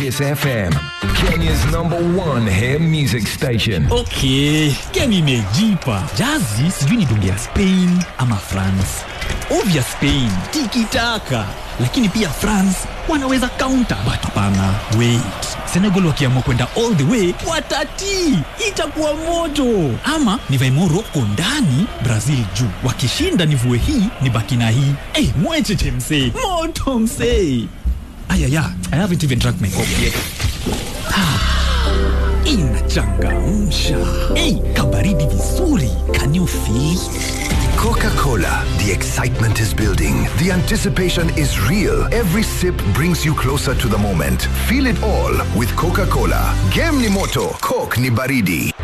Kiss FM, Kenya's number one hair music station. Okay, game imejipa. Jazi sijui nidungia Spain ama France. Ovya Spain, tiki taka. Lakini pia France wanaweza counter. But hapana, wait. Senegal wakiamua kwenda all the way watati, itakuwa moto. Ama nivae Morocco ndani, Brazil juu. Wakishinda nivue hii, nibaki na hii. Eh, hey, mwecheche msee, moto msee. Ayaya, I haven't even drank my coffee yet. inachangamsha ei kabaridi vizuri can you feel Coca-Cola. The excitement is building. The anticipation is real. Every sip brings you closer to the moment. Feel it all with Coca-Cola. Game ni moto, Coke ni baridi.